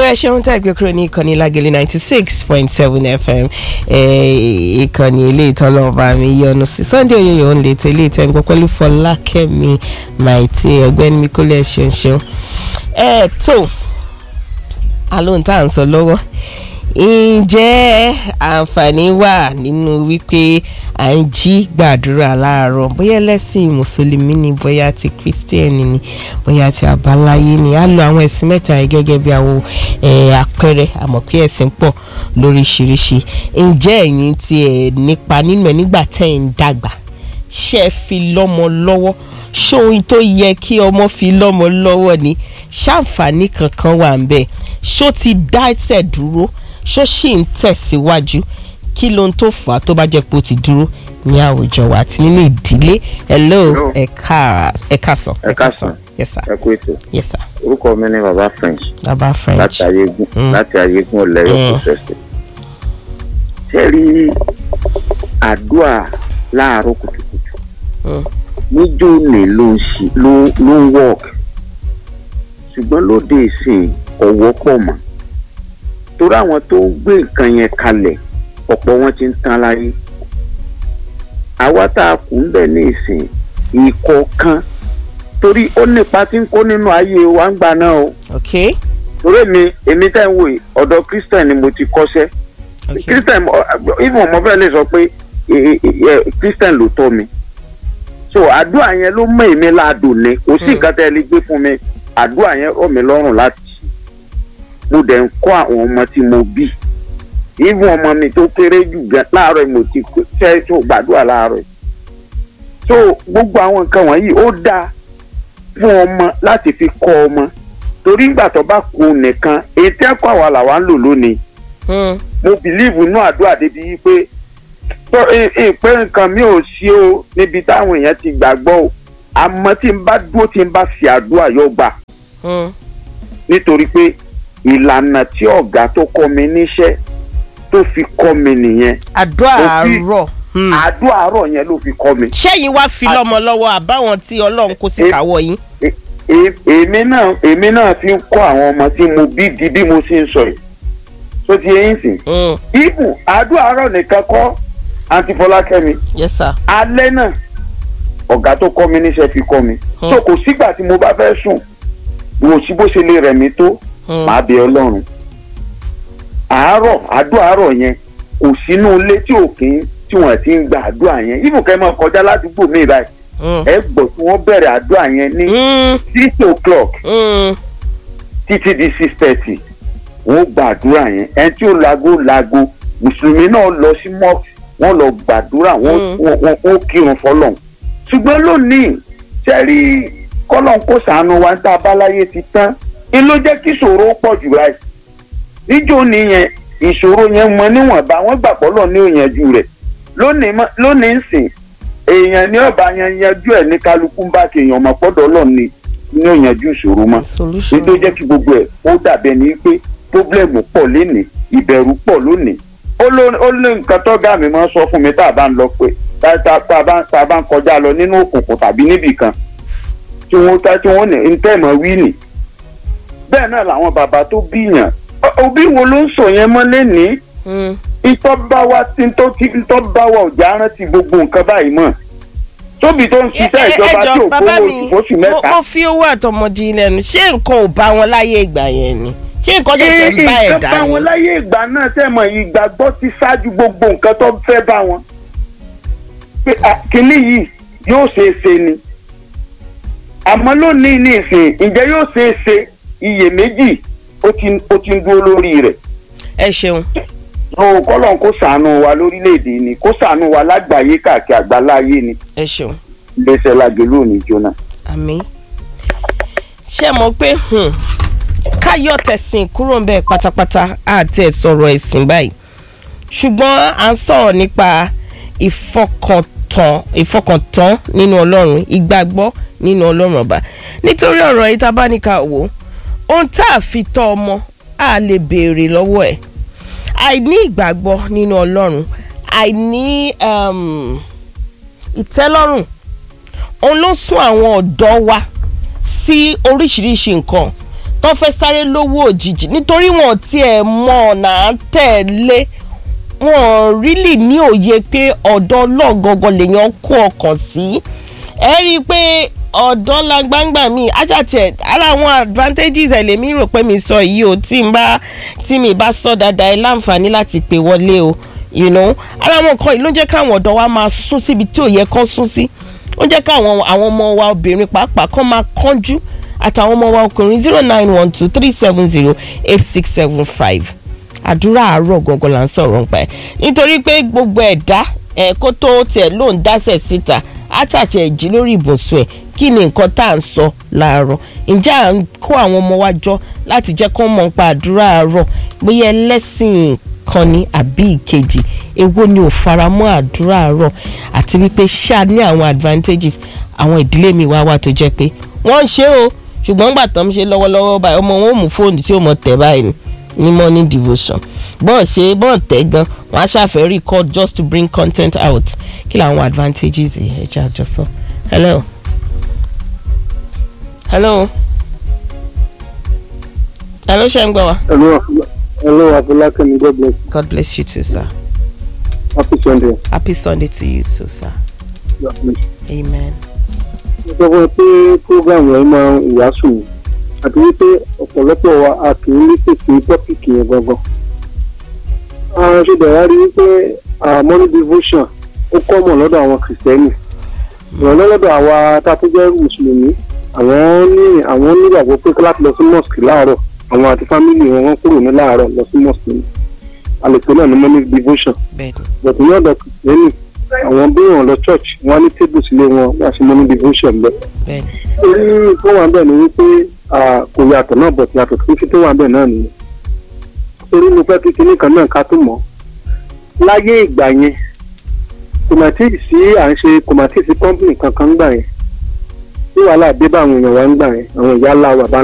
ẹ ṣeun tá ìgbé kúrò ní ìkànnì lágẹ̀lẹ̀ ninety six point seven fm ìkànnì ilé ìtọ́lọ́ba mi yọnu sí sunday oyoyo ń lè tẹ̀lé ìtẹ́gbọ́ pẹ̀lú fọlákẹ́mi maiti ọ̀gbẹ́ni mi kó lè ṣeun ṣeun. ẹ tó alóhùn tá à ń sọ lọ́wọ́ ǹjẹ́ àǹfààní wà nínú wípé à ń jí gbàdúrà láàárọ̀ bóyá ẹlẹ́sìn mùsùlùmí ni bóyá ti kírísítẹ́nì ni bóyá ti àbáláyé ni á lo àwọn ẹ̀sìn mẹ́ta yìí gẹ́gẹ́ bí àwọn àpẹẹrẹ àmọ́ pé ẹ̀sìn pọ̀ lóríṣiríṣi ǹjẹ́ ẹ̀yin ti ẹ̀ nípa nínú ẹ̀ nígbà tẹ́ ẹ̀ ń dàgbà ṣé ẹ fi lọ́mọ lọ́wọ́ ṣé ohun tó yẹ kí ọmọ fi lọ́mọ lọ́wọ́ ni ṣàǹfààní kankan wà ń bẹ̀ ṣó ti dá ẹsẹ̀ dúró ṣó sì ń tẹ̀síwájú kí ló ń tó fà á tó bá jẹ́ pé ó ti dúró ní àwùjọ wa àti nínú ìdílé hello ẹ káàsán ẹ káàsán yes sir ẹ kú ètò yes sir orúkọ mi ni baba french baba french láti ayégun Mm. láti ayégun ọlẹyọ Mm. processing ṣe rí àdúrà láàárọ̀ kùtùkùtù Mm. níjó ni ló ń ṣe ló ló ń work ṣùgbọ́n lóde ìsìn ọ̀wọ́ pọ̀ mọ́ torí àwọn tó ń gbé nǹkan yẹn kalẹ̀ ọ̀pọ̀ wọn ti ń tán láyé àwa tá a kù ń bẹ̀ ní ìsìn ìkọ̀ọ̀kan torí ó nípa tí ń kó nínú ayé wa ń gbà náà o ok torí mi èmi tẹ́ ń wò yìí ọ̀dọ̀ christian ni mo ti kọ́ṣẹ́ ok christian ọ- even mo fẹ́ lè sọ pé e- e- e- christian ló tọ́ mi so àdúrà yẹn ló mọ èmi láàdùn ni kò sí Hmm. nǹkan tẹ́ ẹ lè gbé fún mi àdúrà yẹn rọ̀ mí lọ́rùn láti ṣe mo dẹ̀ ń kọ́ àwọn ọmọ tí mo bí even ọmọ mi tó kéré jù gan láàárọ̀ yìí mo ti ṣe tó gbàdúrà láàárọ̀ yìí so gbogbo àwọn nǹkan wọ̀nyí ó dáa fún ọmọ láti fi kọ́ ọmọ torí ìgbà tó bá kú nìkan èyí tẹ́kọ̀ àwa làwa ń lò lónìí Hmm. mo bìlíìfù inú àdúrà débi wípé tó ìpè nǹkan mi ò sí o níbi táwọn èèyàn ti gbàgbọ́ o àmọ́ tí n bá dúró tí n bá fi àdúrà yóò gbà Hmm. nítorí pé ìlànà tí ọ̀gá tó kọ́ mi níṣẹ́ tó fi kọ́ mi nìyẹn àdúrà Òfin- àárọ̀ Hmm. àdúrà àárọ̀ yẹn ló fi kọ́ mi. ṣẹ́yìn wá fi lọ́mọ lọ́wọ́ àbáwọn tí ọlọ́run kó sí Eh, káwọ́ yín. E- e- èmi náà èmi náà fi ń kọ́ àwọn ọmọ tí mo bí di bí mo ṣe ń sọ yìí tó ti yẹn sìn. Hmm. ibù àdúrà àárọ̀ nìkan kọ́ àǹtí fọlákẹ́mi yes sir alẹ́ náà ọ̀gá tó kọ́ mi níṣẹ́ fi kọ́ mi Hmm. so kò sígbà tí mo bá fẹ́ sùn wò sí bó ṣe lè rẹ̀ mí tó Hmm. màá bẹ ọlọ́run àárọ̀ àdúrà àárọ̀ yẹn kò sínú ilé tí òkín tí wọ́n ti ń gba àdúrà yẹn ibù kẹ́ máa kọjá ládùúgbò mi báyìí Hmm. ẹ gbọ́ tí wọ́n bẹ̀rẹ̀ àdúrà yẹn ní Hmm. six o'clock Hmm. títí di six thirty wọ́n gbàdúrà yẹn ẹni tí ó lago lago mùsùlùmí náà lọ sí mosque wọ́n lọ gbàdúrà wọ́n Mm. wọ́n wọ́n wọ́n kírun fọ́lọ́run ṣùgbọ́n lónìí sẹ́rí kọ́lọ́n kó sànù wa tá a bá láyé ti tán ni ló jẹ́ kí ìṣòro pọ̀ jù láì níjó nìyẹn ìṣòro yẹn mọ níwọ̀nba wọ́n gbàgbọ́ lọ ní òyìnjú rẹ̀ lónìí mọ́- lónìí ń sìn èèyàn ní ọba yẹn yanjú ẹ̀ ní kálukú ń bá kéèyàn ọmọ pọ́dọ̀ lọ ní ní òyìnjú ìṣòro mọ́ solution. nítorí jẹ́ kí gbogbo ẹ̀ ó dàbẹ̀ ní pé pọ́blẹ́mù pọ̀ lénìí ìbẹ̀rù pọ̀ lónìí ó ló ó lé nǹkan tọ́gà mi máa ń sọ fún mi tá a bá ń lọ pé tá tá- tá a bá tá a bá ń kọjá lọ nínú òkùnkùn tàbí níbì kan tí wọ́n tá tí wọ́n ní ntẹ́mọ̀ wí nì bẹ́ẹ̀ náà làwọn bàbá tó bíyàn Ọ- òbí wo ló ń sọ yẹn mọ́ lénìí Hmm. ìtọ́ bá wa tí ń tó tí ń tọ́ bá wa ọ̀jà rántí gbogbo nǹkan báyìí mọ̀ tóbi tó ń ṣiṣẹ́ Ẹ- ẹ- ìjọba tí ẹjọ ò bàbá kówó mi oṣù fóṣù mo mẹ́ta mo fi owó àtọmọdé lẹ́nu ṣé nǹkan ò bá wọn láyé ìgbà yẹn ni ṣé nǹkan ṣẹ̀ṣẹ̀ ń bá ẹ̀ nǹkan dá bá wọn ni. láyé ìgbà náà tẹ̀mọ̀ ìgbàgbọ́ ti ṣáájú gbogbo nǹkan tó fẹ́ bá wọn. pé à, kínní yìí yóò ṣe é ṣe ni. àmọ́ lónìí ní ìsìn ǹjẹ́ yóò ṣe é ṣe iyèméjì ó ti ó ti ń dúró lórí rẹ̀. ẹ ṣeun o kọ́lọ́n kó ṣàánú wa lórílẹ̀‐èdè ni kó ṣàánú wa lágbàáyé káàkiri àgbáláyé ni ẹ ṣeun iléeṣẹ́ lágẹ̀ lónìí jóná. àmì ṣé mọ̀ pé hmm, káyọ̀ tẹ̀sìn kúrò ń bẹ̀ pátápátá àti ẹ̀ sọ̀rọ̀ ẹ̀sìn báyìí ṣùgbọ́n à ń sọ̀rọ̀ nípa ìfọkàntán ìfọkàntán nínú ọlọ́run ìgbàgbọ́ nínú ọlọ́run ọba nítorí ọ̀rọ̀ yìí tá a bá ní ká wò ó ohun tá a fi tọ́ ọmọ a lè béèrè lọ́wọ́ ẹ̀ àìní ìgbàgbọ́ nínú ọlọ́run àìní um, ìtẹ́lọ́rùn òun ló sún àwọn ọ̀dọ́ wa sí oríṣiríṣi nǹkan tó fẹ́ sáré lówó òjijì nítorí wọn tiẹ̀ mọ ọ̀nà à ń tẹ̀lé wọn rílì ní òye pé ọ̀dọ̀ ọlọ́gangan lèèyàn kó ọkàn sí ẹ rí i pé ọ̀dọ́ la gbangba mi ajátiẹ̀ ara àwọn advantages ẹ̀ lèmi rò pé mi sọ yìí o tí n bá tí mi bá sọ dáadáa ẹ láǹfààní láti pè wọlé o you know ara àwọn nǹkan yìí ló ń jẹ́ káwọn ọ̀dọ́ wa máa sún síbi tí ò yẹ kán sún sí ó jẹ́ káwọn àwọn ọmọ wa obìnrin pàápàá kán máa kánjú àtàwọn ọmọ wa ọkùnrin zero nine one two three seven zero eight six seven five àdúrà àárọ̀ gangan là ń sọ̀rọ̀ nípa ẹ̀ nítorí pé gbogbo ẹ̀dá ẹ̀ kó tó tiẹ̀ ló ń dásẹ̀ síta àtàtẹ̀ jí lórí ìbùsùn ẹ̀ kí ni nǹkan tá à ń sọ láàárọ̀ ǹjẹ́ à ń kó àwọn ọmọ wa jọ láti jẹ́ kó mọ̀ nípa àdúrà àárọ̀ bóyá ẹlẹ́sìn kan ní àbí ìkejì èwo ni ò faramọ́ àdúrà àárọ̀ àti wípé ṣáà ní àwọn advantages àwọn ìdílé mi wá wà tó jẹ́ pé wọ́n ń ṣe o ṣùgbọ́n gbà tán ń ṣe lọ́wọ́lọ́wọ́ báyìí ọmọ wọn ò mú fóònù tí ó mọ tẹ̀ báyìí ni ní morning devotion bọ́ọ̀ ṣe bọ́ọ̀ tẹ́ gan wọ́n á ṣàfẹ́ record just to bring content out kí làwọn advantages ẹ̀ jẹ́ àjọsọ. hello hello hello ṣe ń gbọ́ wa. Hello, hello, Abulakemi. God bless. God bless you too sir Happy Sunday. happy sunday to you too sir God bless. amen. Mo sọ fún ẹ pé program yẹn máa ń ìyásù ni àti wípé ọ̀pọ̀lọpọ̀ wa a kì í lè sí tọ́pìkì yẹn gangan. Àwọn ṣe bẹ̀rẹ̀ rí wípé ah, morning devotion ó kọ́mọ̀ lọ́dọ̀ àwọn kìrìsìtẹ́nì. Ìrànlọ́ lọ́dọ̀ àwa tá a tún jẹ́ mùsùlùmí àwọn ní àwọn nígbàgbọ́ pé láti lọ sí mosque láàárọ̀ àwọn àti fámìlì wọn wọ́n kúrò ní láàárọ̀ lọ sí mosque ni. Àlèkò náà ní morning devotion. bẹ́ẹ̀ni bọ̀dù ní ọ̀dọ̀ kìrìsìtẹ́nì àwọn bí wọn lọ church wọn á ní table sílé wọn wá sí morning devotion bẹ́ẹ̀. bẹ́ẹ̀ni orí tó wà bẹ́ẹ̀ ni wípé ah, kò yàtọ̀ náà bọ̀tù yàtọ̀ tó kí tó wà bẹ́ẹ̀ náà nìyẹn. torí mo fẹ́ kí kinní kan náà ká tó mọ̀ láyé ìgbà yẹn kò mà tí ì sí à ń ṣe kò mà tí ì sí company kankan gbà yẹn tí wàhálà dé bá àwọn èèyàn wa ń gbà yẹn àwọn ìyá ńlá wa bá